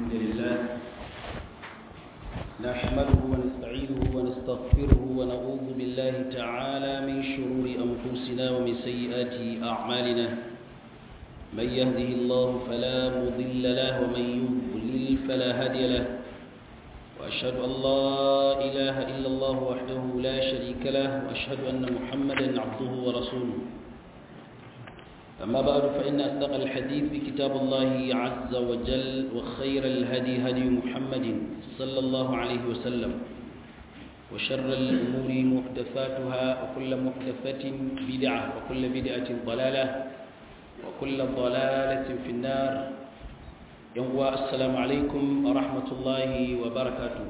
الحمد لله نحمده ونستعينه ونستغفره ونعوذ بالله تعالى من شرور أنفسنا ومن سيئات أعمالنا من يهده الله فلا مضل له ومن يضلل فلا هادي له وأشهد أن لا إله إلا الله وحده لا شريك له وأشهد أن محمدا عبده ورسوله أما بعد فإن أصدق الحديث بكتاب الله عز وجل وخير الهدي هدي محمد صلى الله عليه وسلم وشر الأمور محدثاتها وكل محدثة بدعة وكل بدعة ضلالة وكل ضلالة في النار يوم السلام عليكم ورحمة الله وبركاته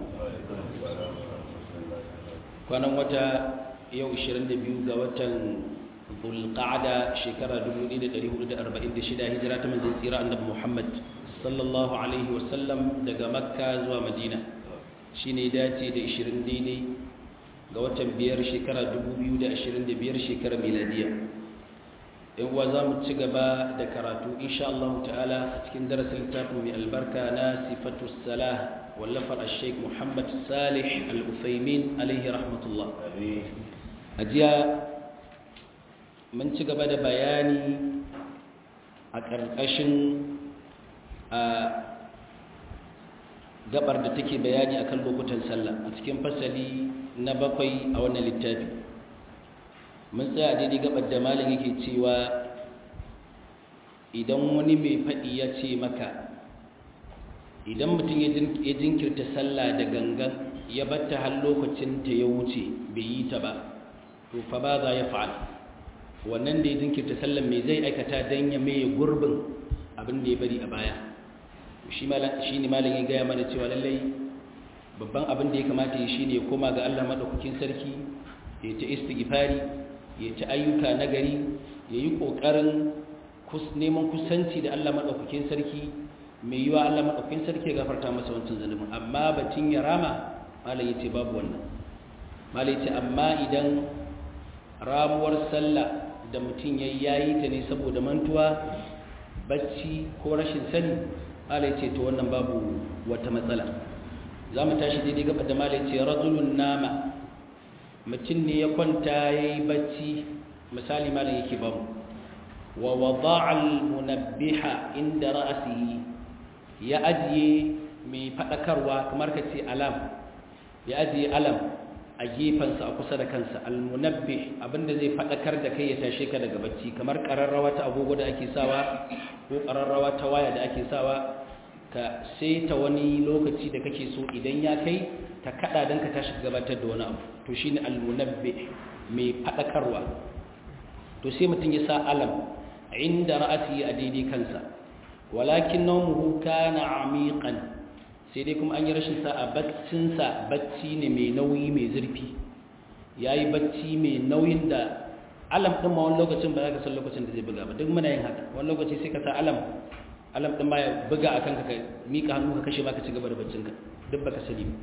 كان متى يوم 22 ga watan zulqa'ada shekara 1446 hijira ta manzon tsira annabi Muhammad sallallahu alaihi wasallam daga Makka zuwa Madina shine dace da 20 daidai ga watan biyar shekara 2025 shekara miladiya yan uwa zamu ci gaba da karatu insha Allah ta'ala a cikin darasin littafin mai albarka na sifatu salah wallafar al-sheikh Muhammad Salih al-Uthaymin alaihi rahmatullah ajiya mun ci gaba da bayani a ƙarƙashin a gabar da take bayani akan lokutan sallah a cikin fasali na bakwai a wannan littafi mun tsaya daidai gabar da malin yake cewa idan wani mai faɗi ya ce maka idan mutum ya jinkirta sallah da gangan ya batta har lokacin ta ya wuce bai yi ta ba to fa ba za ya fa'ala wannan da ya jinkirta sallan mai zai aikata don ya maye gurbin abin da ya bari a baya shi ne malin ya gaya mana cewa lallai babban abin da ya kamata ya shi ne ya koma ga allah maɗaukakin sarki ya ta istighfari ya ta ayyuka na gari ya yi ƙoƙarin neman kusanci da allah maɗaukakin sarki mai yiwa allah maɗaukakin sarki ya gafarta masa wancan zalimin amma batun ya rama malin ya ce babu wannan malin ya ce amma idan ramuwar sallah da mutum ya yayi ta ne saboda mantuwa bacci ko rashin sani malai ce to wannan babu wata matsala za mu tashi daidai gaba da malai ce rajulun nama mutum ne ya kwanta ya yi bacci misali malai yake ba mu wa wada'al munabbiha inda ra'asihi ya ajiye mai faɗakarwa kamar ka ce alam ya ajiye alam a gefensa a kusa da kansa almunabbi abinda zai fadakar da kai ya tashe ka daga bacci kamar kararrawa ta agogo da ake sawa ko kararrawa ta waya da ake sawa ka saita wani lokaci da kake so idan ya kai ta kada dan ka tashi gabatar da wani abu to shine almunabbi mai fadakarwa to sai mutum ya sa alam inda ra'ati a daidai kansa walakin nawmuhu kana amiqan sai dai kuma an yi rashin sa'a baccinsa bacci ne mai nauyi mai zurfi ya yi bacci mai nauyin da alam ɗin ma wani lokacin ba za ka san lokacin da zai buga ba duk muna yin haka wani lokaci sai ka sa alam alam ɗin ma ya buga a kanka ka miƙa hannu ka kashe ba ka ci gaba da baccinka duk ba ka sani ba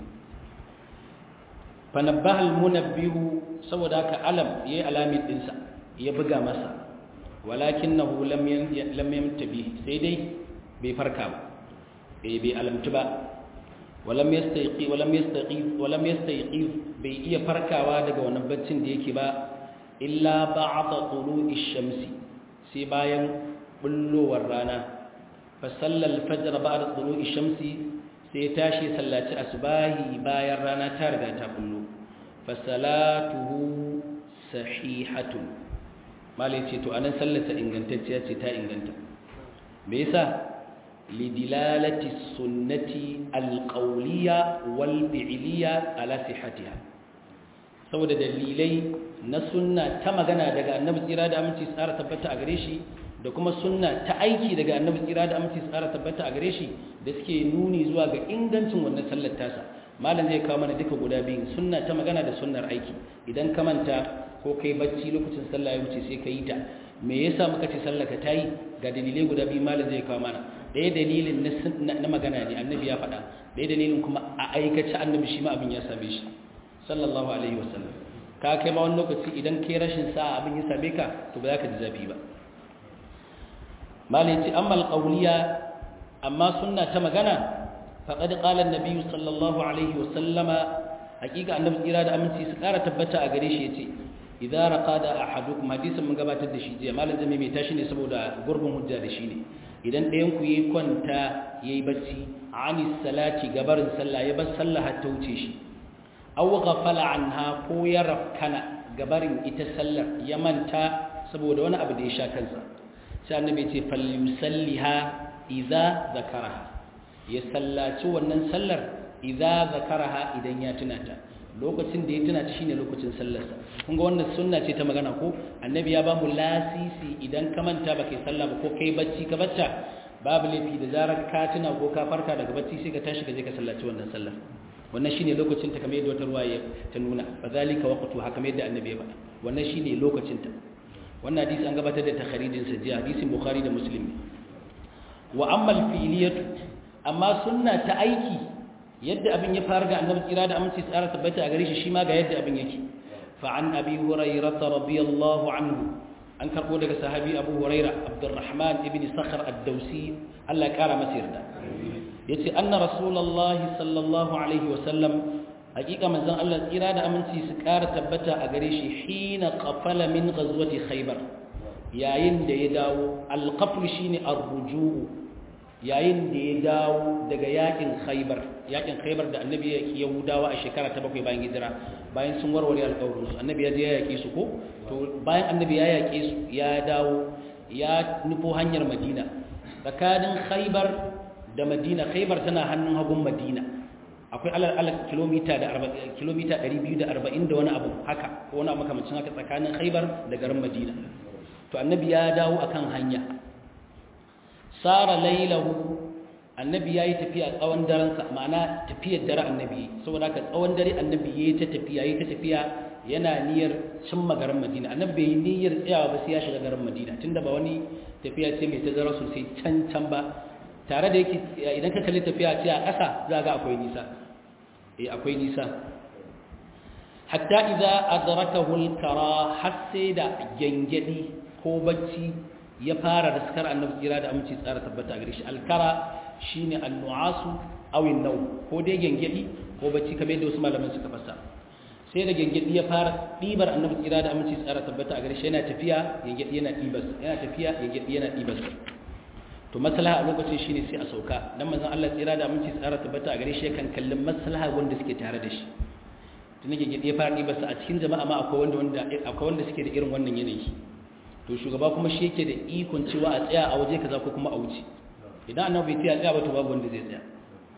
fanabbaha almunabbihu saboda haka alam yayi alamin ɗinsa ya buga masa walakinahu lam lam yamtabi sai dai bai farka ba bai alamtu ba walam yastayqi walam yastaqi walam yastayqi bai iya farkawa daga wannan baccin da yake ba illa ba'da tulu'i shamsi sai bayan bullowar rana fa sallal fajr ba'da tulu'i shamsi sai tashi sallaci asbahi bayan rana ta riga ta bullo fa salatuhu sahihatun malai ce to anan sallarsa ingantacciya ce ta inganta me yasa لدلالة السنة القولية والفعلية على صحتها saboda dalilai na sunna ta magana daga annabi tsira da aminci tsara tabbata a gare shi da kuma sunna ta aiki daga annabi tsira da aminci tsara tabbata a gare shi da suke nuni zuwa ga ingancin wannan sallar tasa malam zai kawo mana duka guda biyu sunna ta magana da sunnar aiki idan ka manta ko kai bacci lokacin sallah ya wuce sai ka yi ta me yasa muka ce sallar ka tayi ga dalilai guda biyu malam zai kawo mana ɗaya dalilin na magana ne annabi ya faɗa ɗaya dalilin kuma a aikace annabi shi ma abin ya same shi sallallahu alaihi wasallam ka kai ma wani lokaci idan kai rashin sa'a abin ya same ka to ba za ka ji zafi ba malai ce amma alƙauliya amma sunna ta magana faqad qala an-nabi sallallahu alaihi wa sallama hakika annabi tsira da aminci su kara tabbata a gare shi yace idza raqada ahadukum hadisin mun gabatar da shi jiya malam zai mai tashi ne saboda gurbin hujja da shi ne idan ɗayan ku yayi kwanta yayi bacci ani salati gabarin sallah ya bar sallah har ta wuce shi aw ghafala anha ko ya rafkana gabarin ita sallar ya manta saboda wani abu da ya sha kansa sai annabi ya ce falyusalliha idza zakaraha ya sallaci wannan sallar idza zakaraha idan ya tuna ta lokacin da ya tuna ta shine lokacin sallarsa kun ga wannan sunna ce ta magana ko annabi ya ba mu lasisi idan ka manta ba kai sallah ba ko kai bacci ka bacca babu laifi da zarar ka tuna ko ka farka daga bacci sai ka tashi ka je ka sallaci wannan sallar wannan shine lokacin ta kamar yadda wata ruwaya ta nuna fa zalika waqtu haka kamar yadda annabi ya faɗa wannan shine lokacin ta wannan hadisi an gabatar da takharijin sa jiya hadisin bukhari da muslim wa amma al-fi'liyatu amma sunna ta aiki yadda abin ya fara ga annabi tsira da aminci tsara tabbata a gare shi shi ma ga yadda abin yake fa an abi hurairah radiyallahu anhu an karbo daga sahabi abu hurairah abdurrahman ibn sakhr ad-dawsi Allah ya kara masa yarda yace anna rasulullahi sallallahu alaihi wa sallam hakika manzon Allah tsira da aminci su kara tabbata a gare shi hina qafala min ghazwati khaybar yayin da ya dawo al-qafl shine ar-ruju' yayin da ya dawo daga yakin khaybar yakin khaybar da annabi ya yahudawa a shekara ta bakwai bayan hijira bayan sun warware alƙawarin su annabi ya je ya yake su ko to bayan annabi ya yake su ya dawo ya nufo hanyar madina tsakanin khaybar da madina khaybar tana hannun hagun madina akwai alal alal kilomita da kilomita 240 da wani abu haka ko wani makamancin haka tsakanin khaybar da garin madina to annabi ya dawo akan hanya sara lailahu annabi yayi tafiya tsawon daren sa ma'ana tafiyar dare annabi saboda haka tsawon dare annabi yayi ta tafiya yayi ta tafiya yana niyyar cimma garin Madina annabi bai niyyar tsayawa ba sai ya shiga garin Madina tunda ba wani tafiya ce mai tazara sosai can can ba tare da yake idan ka kalli tafiya ce a ƙasa za ga akwai nisa eh akwai nisa hatta idza adrakahu al-kara har sai da gengedi ko bacci ya fara raskar annabi tsira da aminci tsara tabbata a gare shi alkara shine annu'asu aw an-naw ko dai gengedi ko bacci kamar yadda wasu malaman suka fasa sai da gengedi ya fara dibar annabi tsira da aminci tsara tabbata a gare shi yana tafiya gengedi yana dibas yana tafiya gengedi yana dibas to maslaha a lokacin shine sai a sauka dan manzon Allah tsira da aminci tsara tabbata a gare shi yakan kallon maslaha wanda suke tare da shi tun gengedi ya fara dibas a cikin jama'a ma akwai wanda wanda akwai wanda suke da irin wannan yanayi to shugaba kuma shi yake da ikon cewa a tsaya a waje kaza ko kuma a wuce idan annabi bai tsaya ba to babu wanda zai tsaya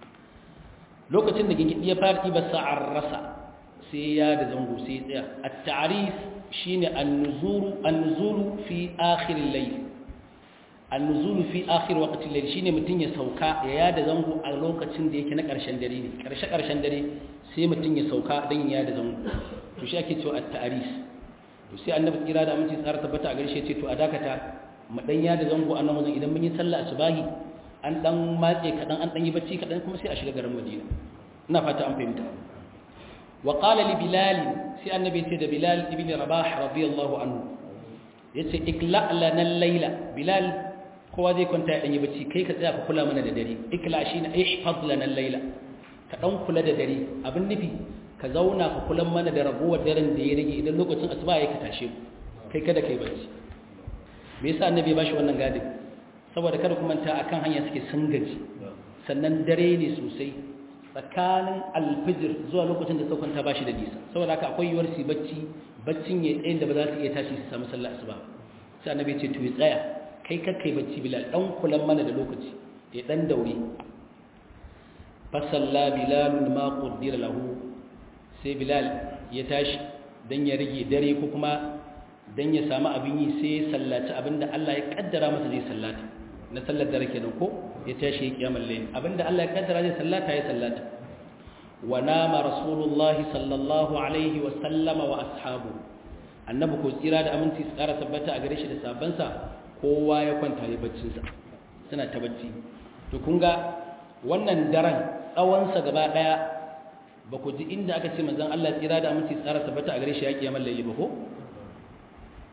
lokacin da gingidi ya fara ɗiba sa'ar rasa sai ya da zango sai ya tsaya at-ta'rif shine an-nuzuru an-nuzulu fi akhir al-layl an-nuzulu fi akhir waqti al-layl shine mutun ya sauka ya yada zango a lokacin da yake na ƙarshen dare ne ƙarshe ƙarshen dare sai mutun ya sauka dan ya yada zango to shi ake cewa at-ta'rif to sai annabi kira da aminci tsara tabbata a garshe ce to a dakata mu dan ya da zango a nan wajen idan mun yi sallah asubahi an dan matse kadan an dan yi bacci kadan kuma sai a shiga garin Madina ina fata an fahimta wa qala li bilal sai annabi ce da bilal ibn rabah radiyallahu anhu yace ikla lana al-layla bilal kowa zai kwanta ya dan yi bacci kai ka tsaya ka kula mana da dare ikla shine ihfaz lana al-layla ka dan kula da dare abin nufi ka zauna ka kula mana da ragowar daren da ya rage idan lokacin asuba ya ka tashe mu kai kada kai bacci me yasa annabi ya bashi wannan gadin saboda kada ku manta akan hanya suke sun gaji sannan dare ne sosai tsakanin alfijir zuwa lokacin da saukanta bashi da nisa saboda haka akwai yiwuwar su bacci baccin ya tsayin da ba za su iya tashi su samu sallah asuba sai annabi ya ce to ya tsaya kai kakkai bacci bilal dan kulan mana da lokaci ya dan daure fa salla bilal ma qaddira lahu sai bilal ya tashi don ya rage dare ko kuma don ya samu abin yi sai ya sallaci abinda Allah ya kaddara masa zai sallata na sallar dare kenan ko ya tashi ya kiyamar layin abinda Allah ya kaddara zai sallata ya sallata wa nama rasulullahi sallallahu alaihi wa sallama wa ashabu annabi ko tsira da aminci su tsara tabbata a gare shi da sabansa kowa ya kwanta ya baccinsa suna ta bacci to kun ga wannan daren tsawonsa gaba daya ba ku ji inda aka ce manzan Allah tsira da aminci tsara tabbata a gare shi ya kiyamar laili ba ko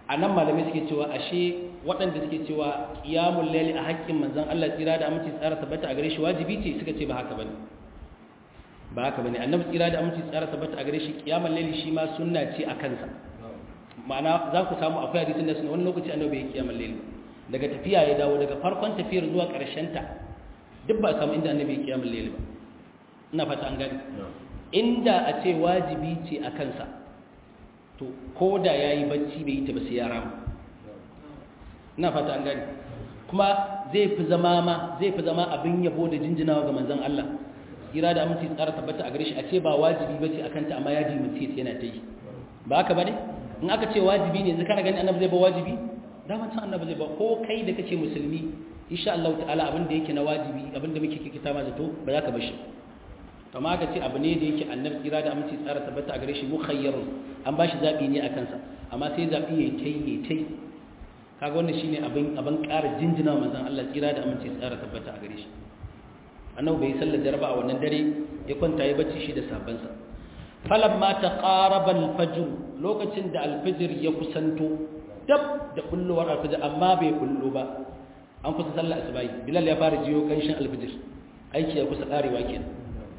a nan malamai suke cewa ashe waɗanda suke cewa ƙiyamun laili a haƙƙin manzan Allah tsira da aminci tsara tabbata a gare shi wajibi ce suka ce ba haka bane ba haka bane annabi tsira da aminci tsara tabbata a gare shi ƙiyamun laili shi ma sunna ce a kansa ma'ana za ku samu akwai hadisin da suna wani lokaci annabi bai ƙiyamun laili daga tafiya ya dawo daga farkon tafiyar zuwa ƙarshen ta duk ba samu inda annabi ya ƙiyamun laili ba ina fata an gani inda a ce wajibi ce a kansa to ko da ya yi bacci bai yi ta ba sai ya rama ina fata an gani kuma zai fi zama ma zai fi zama abin yabo da jinjinawa ga manzon Allah kira da aminci tsara tabbata a gare shi a ce ba wajibi bace akan ta amma ya ji mutum yana ta yi ba haka bane in aka ce wajibi ne yanzu kana gani annabi zai ba wajibi daman san annabi zai ba ko kai da kake musulmi insha Allah ta'ala abin da yake na wajibi abin da muke kikita ma zato ba za ka bar shi kama aka ce abu ne da yake annabi kira da aminci tsara tabbata a gare shi mukhayyarun an ba shi zaɓi ne a kansa amma sai zaɓi ya tai ya tai kaga wannan shine abin abin ƙara jinjina wa manzon Allah kira da aminci tsara tabbata a gare shi annabi bai sallar jaraba a wannan dare ya kwanta ya bacci shi da sabansa falamma taqaraba al-fajr lokacin da al-fajr ya kusanto dab da kullowar al-fajr amma bai kullo ba an kusa sallar asubahi bilal ya fara jiyo kanshin al-fajr aiki ya kusa karewa kenan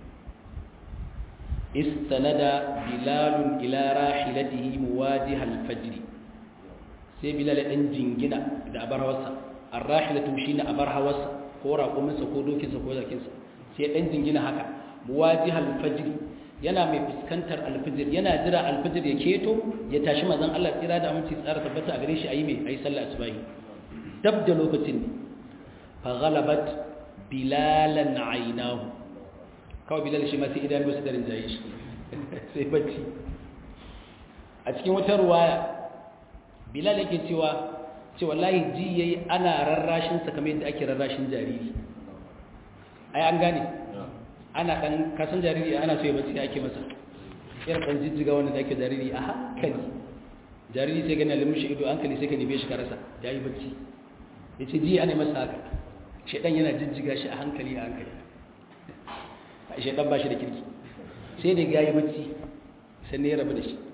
استند بلال إلى راحلته مواجه الفجر sai bilal ɗan jingina da abar hawarsa an rahila tumshi na abar hawarsa ko raƙuminsa ko dokinsa ko zarkinsa sai ɗan jingina haka muwaji alfajir yana mai fuskantar alfajir yana jira alfajir ya keto ya tashi mazan Allah tsira da aminci tsara tabbata a gare shi a yi mai a yi sallah asubahi dab da lokacin fa ghalabat bilalan ainahu kawai bilal shi masu idan wasu darin jaye shi sai bacci a cikin wata ruwaya bilal yake cewa ce wallahi ji yayi ana rarrashin sa kamar yadda ake rarrashin jariri ai an gane ana dan kasan jariri ana so ya bacci ake masa irin dan jijjiga wanda da ake jariri a hankali jariri sai gani limushi ido hankali sai ka nime shi ka rasa yayi bacci yace ji ana masa haka shedan yana jijjiga shi a hankali a hankali shaidan ba shi da kirki sai da ya yi bacci sannan ya rabu da shi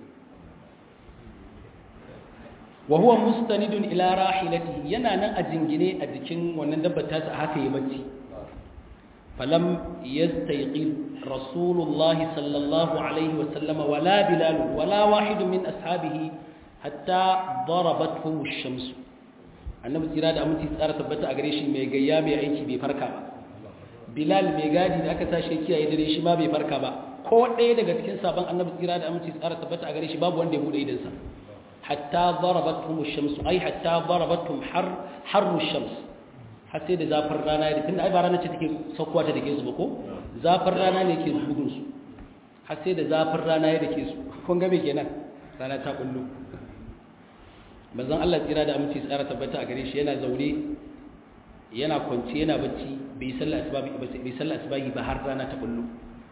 wa huwa mustanidun ila rahilati yana nan a jingine a jikin wannan dabbar tasa haka yi bacci falam yastayqid rasulullah sallallahu alaihi wa sallam wala bilal wala wahid min ashabihi hatta darabathu ash-shams annabi tsira da aminci tsara tabbata a gare shi mai gayya mai aiki bai farka ba bilal mai gadi da aka tashi kiyaye dare shi ma bai farka ba ko ɗaya daga cikin sabon annabi tsira da aminci tsara tabbata a gare shi babu wanda ya bude idansa hatta darabatum ash-shams ai hatta darabatum har harru shams har sai da zafin rana ya tunda ai ba rana ce take saukowa ta dake su ba ko zafin rana ne ke bugun su har sai da zafin rana ya dake su kun ga me kenan rana ta kullu manzon Allah tsira da aminci tsara tabbata a gare shi yana zaure yana kwanci yana bacci bai sallah asbabi bai sallah asbahi ba har rana ta kullu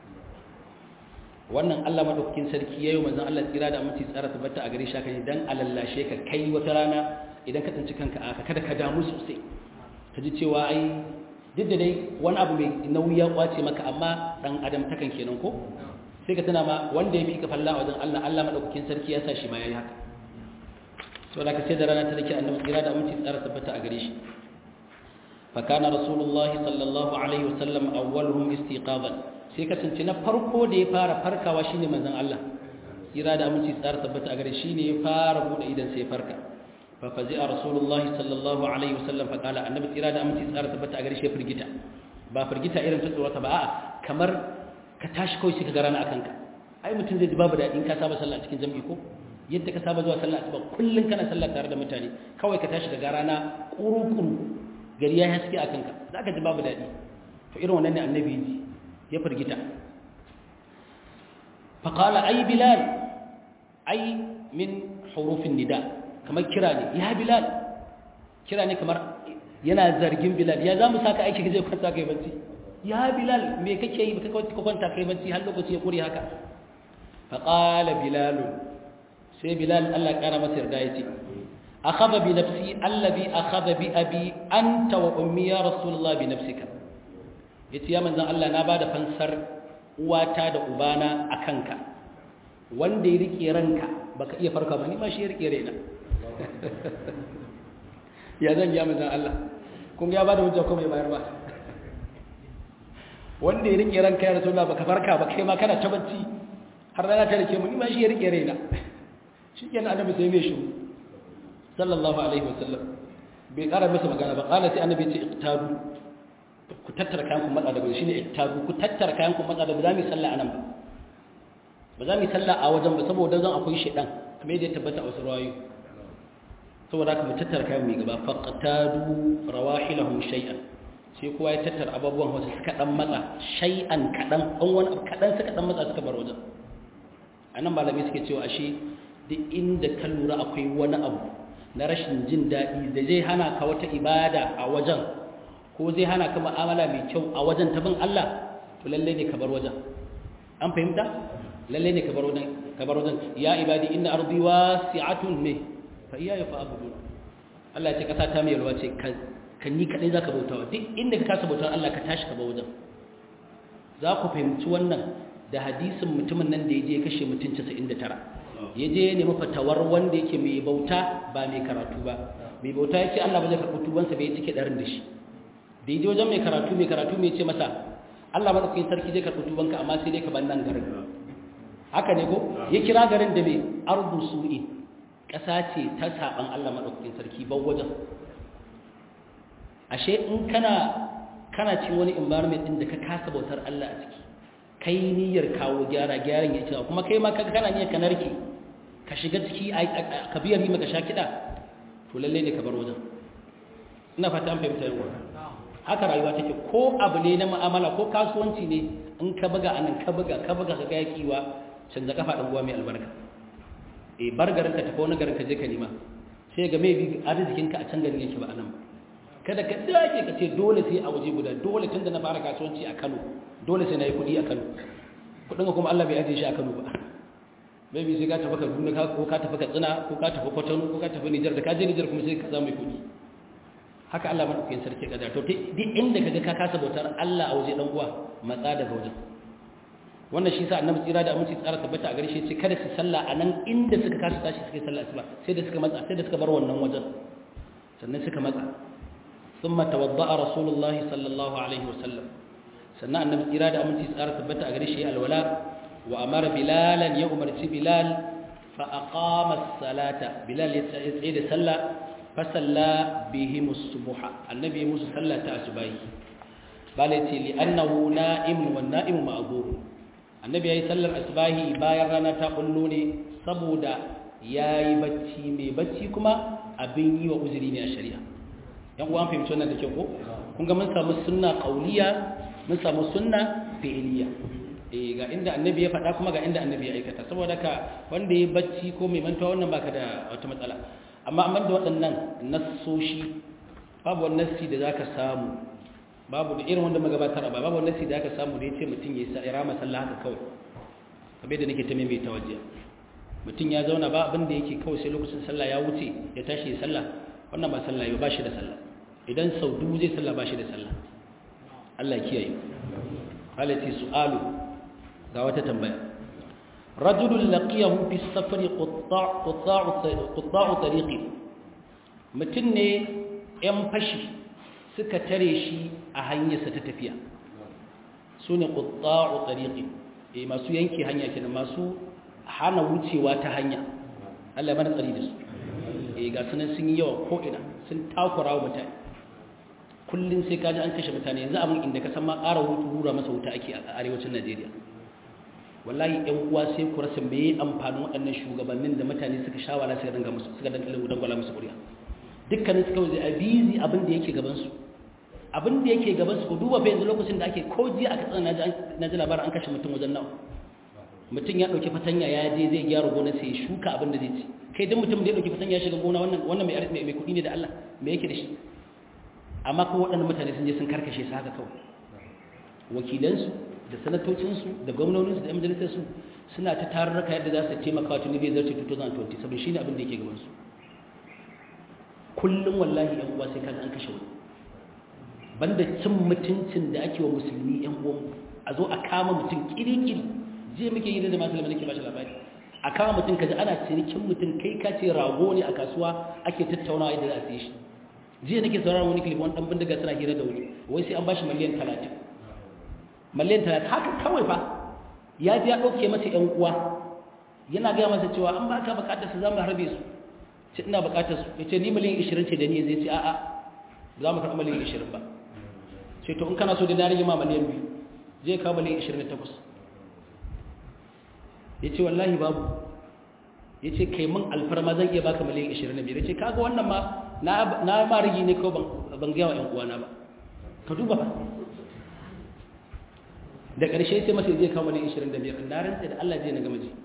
wannan Allah madaukakin sarki yayi manzon Allah tsira da aminci tsara tabbata a gare shi kan dan alallashe ka kai wata rana idan ka tsinci kanka aka kada ka damu sosai ka ji cewa ai duk da dai wani abu mai nauyi ya kwace maka amma dan adam takan kenan ko sai ka tana ma wanda ya fi ka falla wajen Allah Allah madaukakin sarki ya sa shi ma yayi haka so da ka sai da rana ta dake annabi tsira da aminci tsara tabbata a gare shi فكان رسول الله صلى الله عليه وسلم أولهم استيقاظا sai kasance na farko da ya fara farkawa shine manzon Allah kira da aminci tsara tabbata a gare shine ya fara bude idan sai farka fa fazi'a rasulullahi sallallahu alaihi wasallam fa kala annabi kira da aminci tsara tabbata a gare shi ya firgita ba firgita irin ta tsorata ba a'a kamar ka tashi kawai sai ka ga rana akan ka ai mutum zai ji babu daɗi in ka saba sallah a cikin jami'i ko yadda ka saba zuwa sallah asuba kullun kana sallah tare da mutane kawai ka tashi daga rana kuru-kuru gari ya haske a kanka za ka ji babu daɗi to irin wannan ne annabi ji ya firgita faƙala ai bilal ai min hurufin nida kamar kira ne ya bilal kira ne kamar yana zargin bilal ya za mu saka aiki zai kwanta kai bacci ya bilal me kake yi ka kwanta kai bacci har lokaci ya kure haka faƙala bilalu sai bilal allah ƙara masa yarda ya ce أخذ بنفسي الذي أخذ بأبي أنت وأمي يا رسول الله بنفسك yace ya manzon Allah na bada fansar uwata da ubana akanka wanda ya rike ranka baka iya farka ba ni ma shi ya rike raina ya zan ya manzan Allah kun ya ba da hujja ko mai bayar ba wanda ya rike ranka ya rasulullah baka farka ba kai ma kana ta bacci har rana ta rike mu ni ma shi ya rike raina shi kenan annabi sai mai shiru sallallahu alaihi wasallam bai kara masa magana ba kala sai annabi ce iqtabu ku tattara kayan ku matsa da bai shine iqtabu ku tattara kayan ku matsa da ba za mu sallah anan ba ba za mu sallah a wajen ba saboda zan akwai shedan kamar yadda ya tabbata a wasu rawayoyi saboda haka mu tattara kayan mu gaba faqtadu rawahilahum shay'an sai kowa ya tattara abubuwan wasu suka dan matsa shay'an kadan dan wani kadan suka dan matsa suka bar wajen anan malamai suke cewa ashe duk inda ka lura akwai wani abu na rashin jin daɗi da zai hana ka wata ibada a wajen ko zai hana ka mu'amala mai kyau a wajen ta bin Allah to lalle ne ka bar wajen an fahimta lalle ne ka bar wajen ka bar wajen ya ibadi inna ardi wasi'atun me fa iyaya fa'budun Allah ya ce kasa ta mai yalwa ce kan ni kadai zaka bautawa duk inda ka kasa bautar Allah ka tashi ka bar wajen za ku fahimci wannan da hadisin mutumin nan da ya je kashe mutum 99 ya je ya nemi fatawar wanda yake mai bauta ba mai karatu ba mai bauta ya ce Allah ba zai karɓi tubansa bai cike ɗarin da shi da ya je wajen mai karatu mai karatu mai ce masa Allah maɗaukakin sarki zai karɓi tubanka amma sai dai ka ban nan garin haka ne ko ya kira garin da mai ardu su'i ƙasa ce ta saɓan Allah maɗaukakin sarki ban wajen ashe in kana kana cin wani environment ɗin da ka kasa bautar Allah a ciki kai niyyar kawo gyara gyaran ya ce kuma kai ma kaga kana niyyar ka narke ka shiga ciki ka biya rima ka sha kiɗa to lalle ne ka bar wajen ina fata an fahimta yawa haka rayuwa take ko abu ne na mu'amala ko kasuwanci ne in ka buga anan ka buga ka buga ka ga yakiwa canza kafa dan uwa mai albarka eh bar garin ka tafi wani garin ka je ka nima sai ga mai bi arzikin ka a can garin yake ba anan ba kada ka dage ka ce dole sai a waje guda dole tunda na fara kasuwanci a Kano dole sai na yi kuɗi a Kano kuɗin kuma Allah bai ajiye shi a Kano ba maybe sai ka tafi Kaduna ka ko ka tafi Katsina ko ka tafi Kotonou ko ka tafi Niger da ka je Niger kuma sai ka samu kuɗi haka Allah madaukakin sarki kaza to duk inda kaga ka kasa bautar Allah a waje dan uwa matsa daga wajen wannan shi sa annabi tsira da aminci tsara tabbata a garshe ce kada su salla a nan inda suka kasa tashi suka sallah asuba sai da suka matsa sai da suka bar wannan wajen sannan suka matsa thumma tawadda'a rasulullahi sallallahu alaihi wasallam sannan annabi tsira da aminci tsara tabbata a garshe alwala wa amara bilalan ya umarci bilal fa aqama as-salata bilal ya tsaye da sallah fa salla bihim as-subha annabi musu sallata asubahi bale ce li annahu na'im wa na'im ma'zur annabi yayi sallar asubahi bayan rana ta kullo ne saboda yayi bacci mai bacci kuma abin yi wa uzuri ne a shari'a yan uwan fahimci wannan da ke ko kun ga mun samu sunna qauliya mun samu sunna fi'iliya eh ga inda annabi ya faɗa kuma ga inda annabi ya aikata saboda ka wanda ya bacci ko mai mantuwa wannan baka da wata matsala amma amma da waɗannan nassoshi babu wani nassi da zaka samu babu da irin wanda magabatar ba babu wani nassi da zaka samu da yace mutum ya rama sallah haka kawai kamar da nake ta mai tawajjiya mutum ya zauna ba abin da yake kawai sai lokacin sallah ya wuce ya tashi ya sallah wannan ba sallah ba shi da sallah idan sau dubu zai sallah ba shi da sallah Allah kiyaye halati su'alu ga wata tambaya rajulun laqiyahu fi safari qutta'u qutta'u tariqi mutun ne yan fashi suka tare shi a hanyarsa ta tafiya sune qutta'u tariqi eh masu yanke hanya kenan masu hana wucewa ta hanya Allah bana tsari da su eh ga sunan sun yi yawa ko ina sun takura wa mutane kullum sai kaji an kashe mutane yanzu abin inda ka san ma ƙara hura masa wuta ake a arewacin Najeriya wallahi ɗan uwa sai ku rasa me amfanin waɗannan shugabannin da mutane suka shawara suka danga musu suka danga dangwala musu ƙuri'a dukkanin su kawai a bizi abin da yake gaban su abin da yake gaban su ku duba fa yanzu lokacin da ake ko jiya aka tsana na ji labarin an kashe mutum wajen nawa mutum ya ɗauki fatanya ya je zai gyara gonar sai ya shuka abin da zai ci kai duk mutum da ya ɗauki fatanya ya shiga gona wannan wannan mai kuɗi ne da Allah me yake da shi amma kuma waɗannan mutane sun je sun karkashe su haka kawai wakilansu da sanatocinsu da gwamnoninsu da yan majalisarsu suna ta tarurruka yadda za su taimaka wa tunubi zarce 2020 saboda shi ne abin da yake gabansu kullum wallahi yan uwa sai kaga an kashe wani banda cin mutuncin da ake wa musulmi yan uwan a zo a kama mutum kiri-kiri je muke yi da masu lamar nake ba shi labari a kama mutum kaji ana cinikin mutum kai ka ce rago ne a kasuwa ake tattaunawa yadda za a siye shi jiya nake sauraron wani kilif wani dan bindiga suna hira da wuri wai sai an bashi miliyan talatin miliyan talatin haka kawai fa ya ji ya ɗauke masa ‘yan uwa yana gaya masa cewa an ba ka bukatar su za mu harbe su ce ina bukatar su ya ce ni miliyan ishirin ce da ni zai ce a'a za mu karɓi miliyan ishirin ba ce to in kana so da na rage ma miliyan biyu zai kawo miliyan ishirin da takwas ya ce wallahi babu ya ce kai min alfarma zan iya baka miliyan ishirin da biyar ya ce kaga wannan ma na ma rigi ne kawai ban gaya wa ‘yan uwana ba ka duba ba da ƙarshe sai masa zai kawo miliyan ishirin da biyar na rantsa da Allah zai na gama ji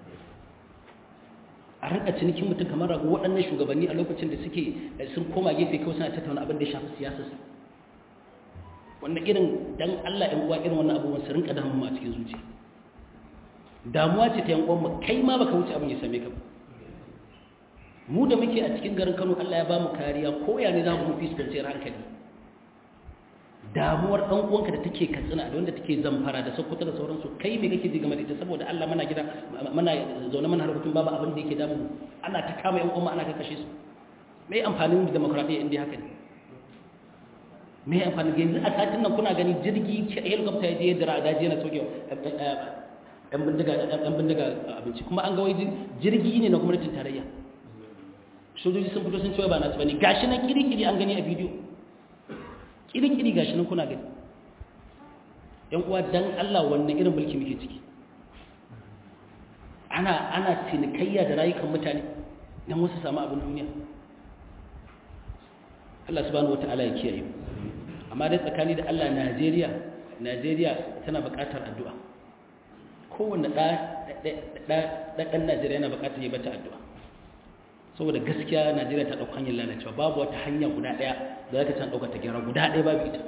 a rinka cinikin mutum kamar rago waɗannan shugabanni a lokacin da suke sun koma gefe kawai suna tattauna abin da ya shafi siyasa su wannan irin dan Allah ɗan uwa irin wannan abubuwan su rinka damu a cikin zuciya damuwa ce ta yan uwan mu kai ma baka wuce abin ya same ka ba mu da muke a cikin garin Kano Allah ya ba mu kariya ko ya ne za mu fi kwanciyar hankali damuwar ɗan uwanka da take katsina da wanda take zamfara da sokoto da sauransu kai me kake ji game da ita saboda Allah mana gida mana zaune mana harkokin babu abin da yake damu ana ta kama yan uwa ana kashe su me amfanin demokradiyya inda haka ne me amfanin yanzu a satin nan kuna gani jirgi helicopter ya je ya dira daji yana soke yan bindiga yan bindiga abinci kuma an ga wai jirgi ne na gwamnatin tarayya sojoji sun fito sun ce ba na tsibani gashi nan kiri-kiri an gani a bidiyo kiri-kiri gashi nan kuna gani yan uwa dan Allah wannan irin mulki muke ciki ana ana cinikayya da rayukan mutane dan wasu samu abin duniya Allah subhanahu wataala ya kiyaye amma dai tsakani da Allah Najeriya Najeriya tana buƙatar addu'a kowanne ɗa ɗan Najeriya yana buƙatar yi bata addu'a saboda gaskiya najeriya ta ɗauka hanyar lalacewa babu wata hanya guda ɗaya da za ka can ɗauka ta gyara guda ɗaya babu ita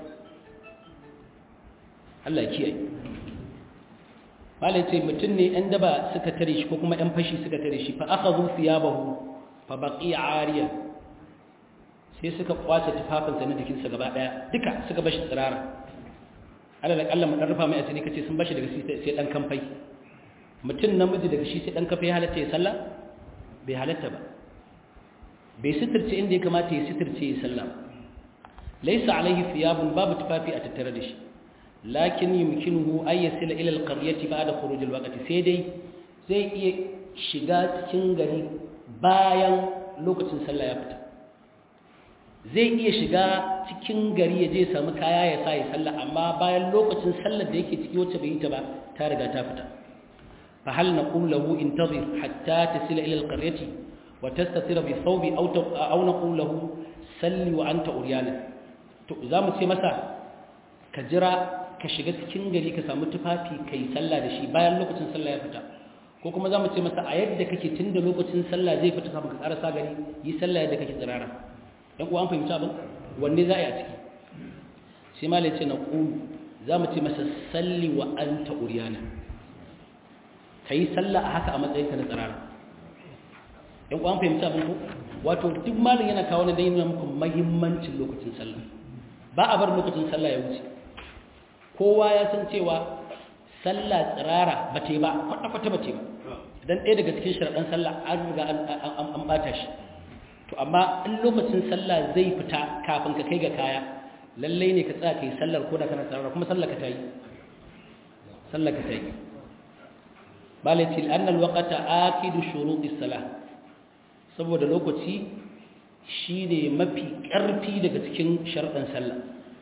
allah ya kiyaye malai ce mutum ne ‘yan daba suka tare shi ko kuma ‘yan fashi suka tare shi fa aka zo siya bahu fa baƙi ariya sai suka kwace tufafinsa na jikinsa gaba ɗaya duka suka bashi tsirara ala da ƙalla mu ɗan rufa mai asiri kace sun bashi daga sai ɗan kamfai mutum namiji daga shi sai ɗan kamfai halatta ya sallah bai halatta ba bai sitirce inda ya kamata ya sitirce ya sallah laisa alaihi thiyabun babu tufafi a tattare da shi lakin yumkinuhu ay yasila ila alqaryati ba'da khuruj alwaqti sai dai zai iya shiga cikin gari bayan lokacin sallah ya fita zai iya shiga cikin gari ya je ya samu kaya ya sa ya sallah amma bayan lokacin sallar da yake ciki wacce bai yi ta ba ta riga ta fita fa hal naqul lahu intazir hatta tasila ila alqaryati وتستتر بثوب أو أو نقول له سل وأنت أريانا to zamu ce masa ka jira ka shiga cikin gari ka samu tufafi kai sallah da shi bayan lokacin sallah ya fita ko kuma zamu ce masa a yadda kake tunda lokacin sallah zai fita kafin ka karasa gari yi sallah yadda kake tsirara dan uwa an fahimci abin wanne za a yi a ciki sai malai ce na qulu zamu ce masa salli wa anta uryana kai sallah a haka a matsayin ka na tsirara yan kwan fahimci abin ko wato duk malin yana kawo na dai nuna muku mahimmancin lokacin sallah ba a bar lokacin sallah ya wuce kowa ya san cewa sallah tsirara ba ta yi ba kwata-kwata ba ta yi ba don ɗaya daga cikin sharaɗin sallah an riga an ɓata shi to amma in lokacin sallah zai fita kafin ka kai ga kaya lallai ne ka tsaya ka yi sallar ko da kana tsirara kuma sallar ka ta yi sallar ka ta yi balatil annal waqata akidu shurutis salah saboda lokaci shi ne mafi ƙarfi daga cikin sharɗin sallah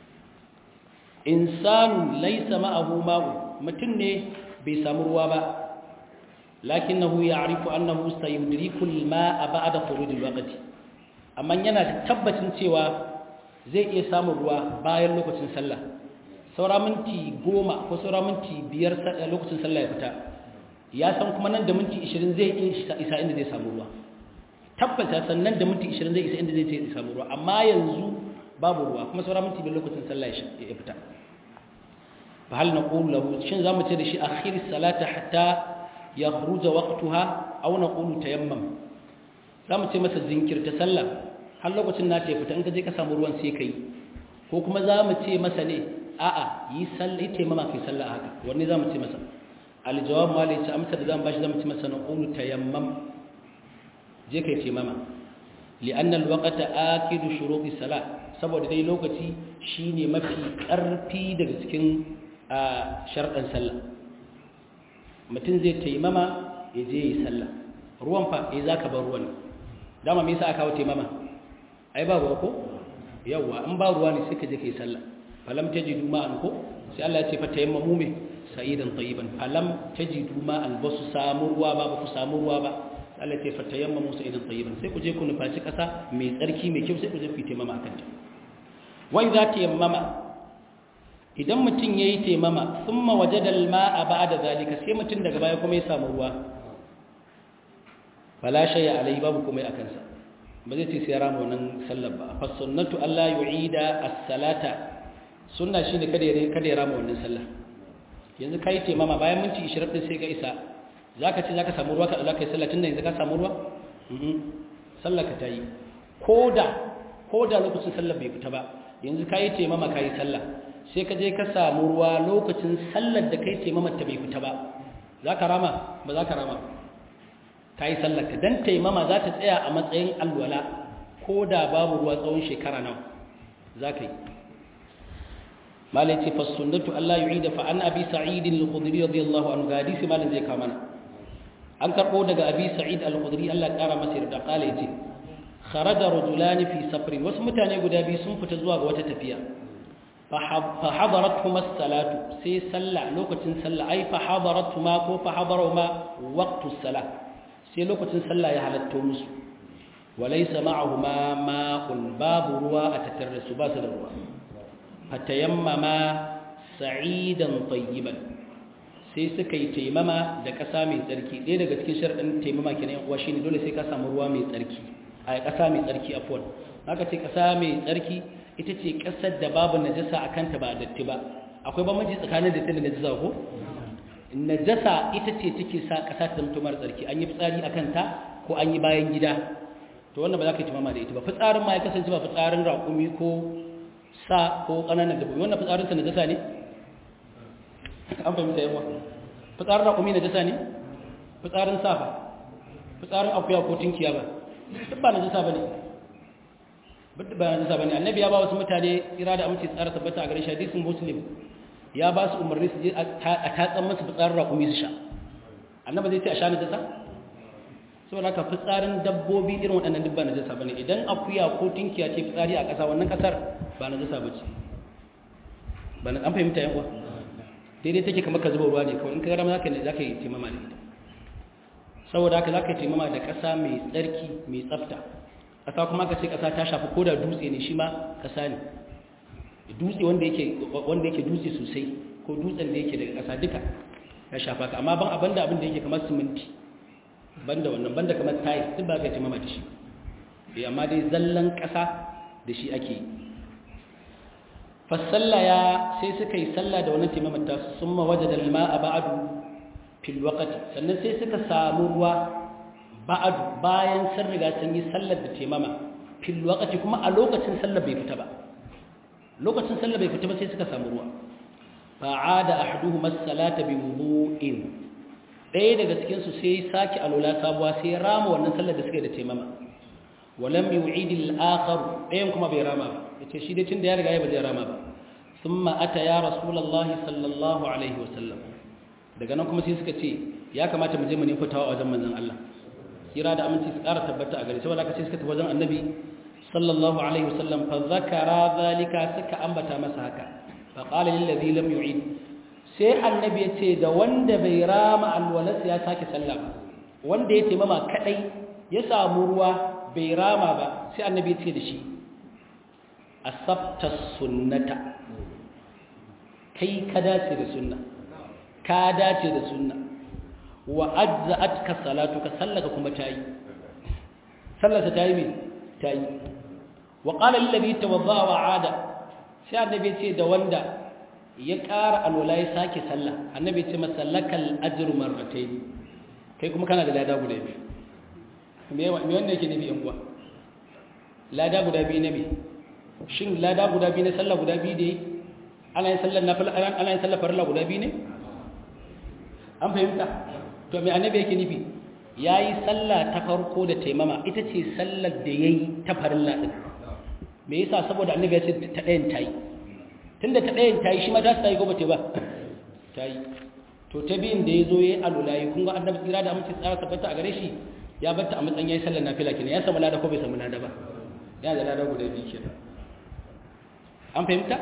insanu laisa ma'ahu ma'u mutum ne bai samu ruwa ba lakinnahu ya'rifu annahu sayudriku al-ma'a ba'da khurujil waqti amma yana da tabbacin cewa zai iya samun ruwa bayan lokacin sallah saura minti goma ko saura minti biyar lokacin sallah ya fita ya san kuma nan da minti 20 zai iya isa inda zai samu ruwa tabbata sannan da minti 20 zai isa inda zai ce samu ruwa amma yanzu babu ruwa kuma saura minti biyar lokacin sallah ya fita fa hal naqulu lahu shin zamu ce da shi akhir salata hatta yakhruja waqtaha aw naqulu tayammam zamu ce masa zinkirta sallah har lokacin na ta fita in ka je ka samu ruwan sai kai ko kuma zamu ce masa ne a'a yi sallah ita mama kai sallah haka wanne zamu ce masa aljawab ma lai amsa da zan bashi zan ci masa naqulu tayammam je kai taimama li'anna alwaqta akidu shuruti salat saboda dai lokaci shine mafi karfi daga cikin sharɗan sallah mutum zai taimama ya je yi sallah ruwan fa eh zaka bar ruwan dama me yasa aka kawo taimama ai ba ruwa ko yawa in ba ruwa ne sai ka je kai sallah falam tajidu ma'an ko sai Allah ya ce fa tayammamu me sa'idan tayyiban falam tajidu ma'an ba su samu ruwa ba ba ku samu ruwa ba Allah ya ce fa tayammamu sa'idan tayyiban sai ku je ku nufaci kasa mai tsarki mai kyau sai ku je ku taimama akan ta wai za ta yammama idan mutum yayi taimama thumma wajada al-ma'a ba'da zalika sai mutum daga baya kuma ya samu ruwa fala shay'a alai babu kuma akan sa ba zai ce sai rama wannan sallar ba fa sunnatu alla yu'ida as-salata sunna shine kada ya kada ya rama wannan sallar yanzu kai ce mama bayan minti 20 din sai ka isa zaka ce zaka samu ruwa ka Allah kai sallah tunda yanzu ka samu ruwa mhm sallar ka tayi koda koda lokacin sallar bai fita ba yanzu kai ce mama kai sallah sai ka je ka samu ruwa lokacin sallar da kai ce mama ta bai fita ba zaka rama ba zaka rama ka yi sallarka don taimama za ta tsaya a matsayin alwala ko da babu ruwa tsawon shekara nawa za ka yi malai ce fasundatu Allah yi da fa'an abi sa'idin al-khudri radiyallahu anhu ga hadisi malin zai kama na an karɓo daga abi sa'id al-khudri Allah ya ƙara masa yarda ƙala ya ce kharaja rajulani fi safrin wasu mutane guda biyu sun fita zuwa ga wata tafiya fa hadaratuhuma as-salatu sai sallah lokacin sallah ai fa hadaratuhuma ko fa hadarahuma waqtu as-salah sai lokacin sallah ya halatto musu walaysa ma'ahuma ma'un babu ruwa a tattare da su ba su da ruwa fatayammama sa'idan tayyiban sai suka yi taimama da ƙasa mai tsarki ɗaya daga cikin sharaɗin taimama kenan uwa shine dole sai ka samu ruwa mai tsarki a ƙasa mai tsarki afwan haka ce ƙasa mai tsarki ita ce ƙasar da babu najasa a kanta ba datti ba akwai bambanci tsakanin datti da najasa ko najasa ita ce take sa ƙasa ta zama mara tsarki an yi fitsari a kanta ko an yi bayan gida to wannan ba za ka yi tumama da ita ba fitsarin ma ya kasance ba fitsarin raƙumi ko sa ko ƙananan dabbobi wannan fitsarin sa najasa ne an fahimta yawa fitsarin raƙumi najasa ne fitsarin sa ba fitsarin akuya ko tinkiya ba duk ba najasa ba ne duk ba najasa ba ne annabi ya ba wasu mutane tsira da amince tsara tabbata a garin hadisin muslim ya ba su umarni su je a tatsan masu fitsarin raƙumi su sha annaba zai ce a sha na jasa saboda haka fitsarin dabbobi irin waɗannan duk ba na jasa ba ne idan akuya ko tinkiya ce fitsari a ƙasa wannan ƙasar ba na jasa ba ce ba na an fahimta yan uwa daidai take kamar ka zuba ruwa ne kawai in ka gara za ka yi taimama da ita saboda haka za ka yi taimama da ƙasa mai tsarki mai tsafta ƙasa kuma ka ce ƙasa ta shafi ko da dutse ne shi ma ƙasa ne dutse wanda yake wanda yake dutse sosai ko dutsen da yake daga ƙasa duka ya shafa ka amma ban abanda abin da yake kamar siminti banda wannan banda kamar tiles duk ba ka timama da shi eh amma dai zallan ƙasa da shi ake fasalla ya sai suka yi sallah da wannan timamar ta summa wajada al-ma'a ba'du fil waqti sannan sai suka samu ruwa ba'du bayan sun riga sun yi sallar da timama fil waqti kuma a lokacin sallar bai fita ba lokacin sallah bai fita ba sai suka samu ruwa fa'ada ahaduhuma as-salata bi wudu'in ɗaya daga cikin su sai saki alula sabuwa sai rama wannan sallar da suka yi da taimama walam yu'id al-akhar ɗayan kuma bai rama ba yace shi dai tunda ya riga ya ba zai rama ba thumma ata ya rasulullah sallallahu alaihi wasallam daga nan kuma sai suka ce ya kamata mu je mu nemi fitawa a wajen manzon Allah kira da aminci su ƙara tabbata a gare saboda haka sai suka tafi wajen annabi sallallahu alaihi wasallam fa zakara zalika suka ambata masa haka fa qala lil ladhi lam yu'id sai annabi ya ce da wanda bai rama alwalas ya sake sallah ba wanda ya taimama kadai ya samu ruwa bai rama ba sai annabi ya ce da shi asabta sunnata kai ka dace da sunna ka dace da sunna wa ajza'atka salatuka sallaka kuma tayi sallarsa tayi me tayi wa qala lillazi tawadda wa ada sai annabi ya ce da wanda ya ƙara alwala ya sake sallah annabi ya ce masa lakal ajru marratayn kai kuma kana da lada guda biyu me me wanda yake nufi yan uwa lada guda biyu ne me shin lada guda biyu ne sallah guda biyu da ana yin sallar nafila ana yin sallar farilla guda biyu ne an fahimta to me annabi yake nufi yayi sallah ta farko da taimama ita ce sallar da yayi ta farilla din me yasa saboda annabi ya ce ta ɗayan tayi tunda ta ɗayan tayi shi ma ta tayi ko bata ba tayi to ta biyin da yazo yayi alulayi kun ga annabi tsira da amince tsara tabbata a gare shi ya batta a matsayin yayi sallar nafila kenan ya samu lada ko bai samu lada ba yana da lada guda biyu kenan an fahimta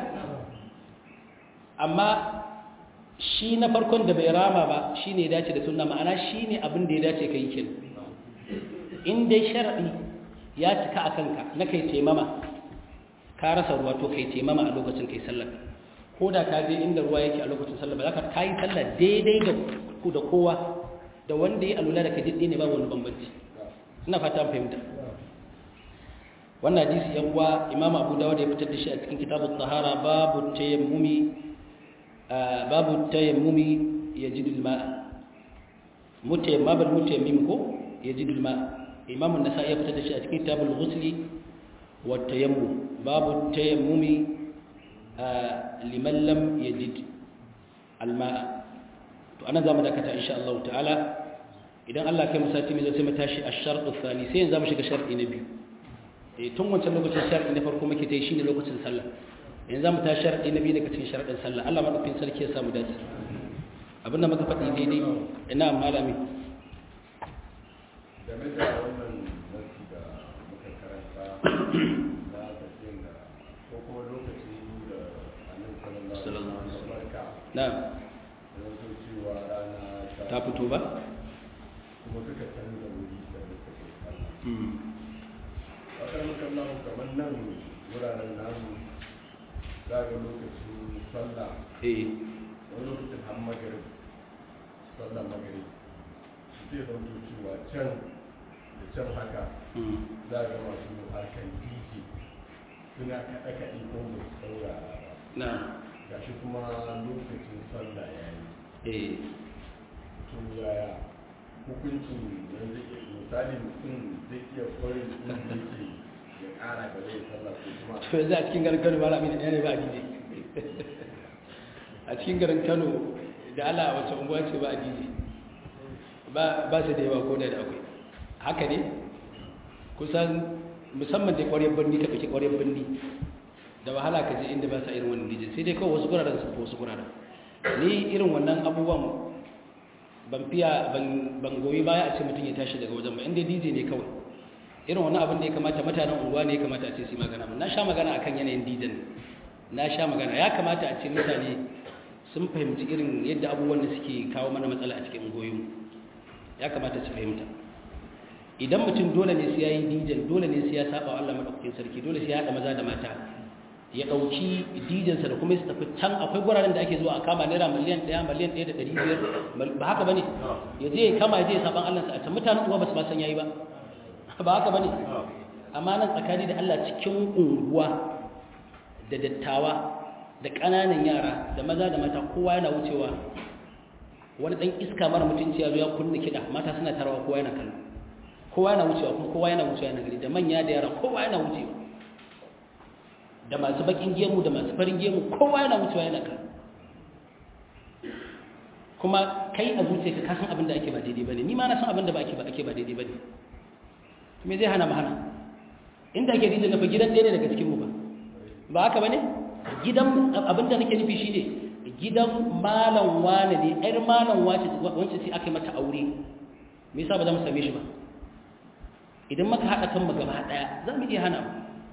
amma shi na farkon da bai rama ba shi ne dace da sunna ma'ana shi ne abin da ya dace ka yi kin in dai sharaɗi ya cika a kanka na kai taimama ka rasa ruwa to kai taimama a lokacin kai sallar ko da ka je inda ruwa yake a lokacin sallar ba za ka kayi sallar daidai da ku da kowa da wanda ya alula da ka jiddi ne ba wani bambanci ina fata fahimta wannan hadisi yan uwa imamu abu dawud ya fitar da shi a cikin kitabut tahara babu tayammumi babu tayammumi yajidul ma'a mutayammam bal mutayammim ko yajidul ma'a imamu an-nasa'i ya fitar da shi a cikin kitabul ghusli wa tayammum babu tayammumi liman lam yajid al-ma'a to anan zamu dakata insha Allah ta'ala idan Allah kai mu sati mai zai mu tashi ash-shart ath-thani sai yanzu mu shiga sharti na biyu eh tun wancan lokacin sharti na farko muke ta yi shine lokacin sallah yanzu mu ta sharadi na biyu daga cikin sharadin sallah Allah madaukakin sarki ya samu dace abinda muka faɗi daidai ina malami game da wannan nasi da muka karanta na tafiyar da ko kuma lokacin da annabi sallallahu alaihi wasallam barka na da wato cewa rana ta fito ba kuma suka canza wuri da suka kai sallah a kan kallon kamar nan wuraren namu za ga lokacin sallah eh wani lokacin har magarib sallah magarib zai zanto cewa can da can haka za ga masu harkar dj suna kaɗe-kaɗe ko ba su saurara ba na gashi kuma lokacin sallah ya yi eh to yaya hukuncin yanzu ke misali mutum zai iya kwarin inda yake ya ƙara ga zai sallah ko kuma to yanzu a cikin garin Kano malami ne ne ba a DJ a cikin garin Kano da Allah a wace unguwa ce ba a DJ ba ba su da yawa ko da da akwai haka ne kusan musamman da ƙwaryar birni ka ɗauki ƙwaryar birni da wahala ka je inda ba sa irin wannan DJ sai dai kawai wasu guraren su wasu guraren ni irin wannan abubuwan ban fiya ban goyi baya a ce mutum ya tashi daga wajen ba inda DJ ne kawai irin wani abin da ya kamata mutanen unguwa ne ya kamata a ce su yi magana na sha magana akan yanayin DJ ne na sha magana ya kamata a ce mutane sun fahimci irin yadda abubuwan da suke kawo mana matsala a cikin ungoyin ya kamata su fahimta idan mutum dole ne sai ya yi DJ dole ne sai ya saba wa Allah madaukakin sarki dole sai ya haɗa maza da mata ya ɗauki dijinsa da kuma su tafi can akwai guraren da ake zuwa a kama naira miliyan ɗaya miliyan ɗaya da ɗari biyar ba haka ba ne ya je ya kama ya je ya saban allansa a can mutanen uwa ba su ba san yayi ba ba haka ba ne amma nan tsakani da allah cikin unguwa da dattawa da ƙananan yara da maza da mata kowa yana wucewa wani ɗan iska mara mutunci ya zo ya kunna kiɗa mata suna tarawa kowa yana kallo kowa yana wucewa kuma kowa yana wucewa yana gari da manya da yara kowa yana wucewa da masu bakin gemu da masu farin gemu kowa yana wucewa yana kan kuma kai a zuciya ka san abin da ake ba daidai bane ni ma na san abin da ba ake ba ake ba daidai bane me zai hana mu hana inda ake dinda nafa gidan ɗaya ne daga cikin mu ba ba haka bane gidan abin da nake nufi shine gidan malam wane ne ƴar malam wace wance sai aka yi mata aure me yasa ba za mu same shi ba idan muka haɗa kan mu gaba ɗaya za mu iya hana mu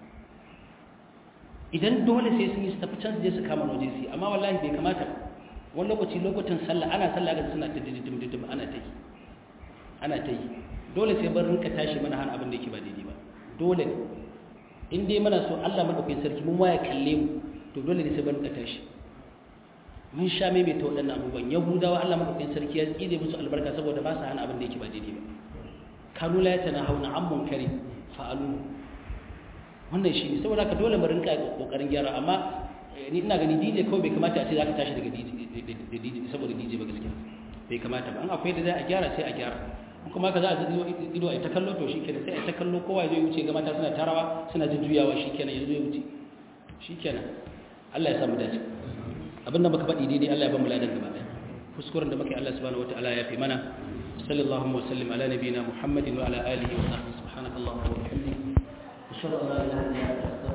idan dole sai sun yi su tafi can su je su kama waje su amma wallahi bai kamata ba wani lokaci lokutan sallah ana sallah ga suna ta didim didim ana ta yi ana ta yi dole sai bar rinka tashi mana hana abin da yake ba daidai ba dole ne in dai muna so Allah madaukakin sarki mun waya kalle mu to dole ne sai bar rinka tashi mun sha mai ta waɗannan abubuwan yahudawa Allah madaukakin sarki ya tsire musu albarka saboda ba su hana abin da yake ba daidai ba kanu la yatanahawna an munkari fa'alu wannan shi ne saboda ka dole mu rinka kokarin gyara amma ni ina gani DJ kawai bai kamata a ce za ka tashi daga DJ saboda DJ ba gaskiya bai kamata ba an akwai da za a gyara sai a gyara kuma ka za a ido ido a ta kallo to shikenan sai a ta kallo kowa zai wuce ga mata suna tarawa suna jujjuyawa shikenan yanzu ya wuce shikenan Allah ya samu dace abin da muka faɗi daidai Allah ya ba mu ladan gaba ɗaya kuskuren da muke Allah subhanahu wataala ya fi mana sallallahu wa sallim ala nabiyyina muhammadin wa ala alihi wa sahbihi subhanakallahumma wa bihamdika ashhadu an la ilaha illa anta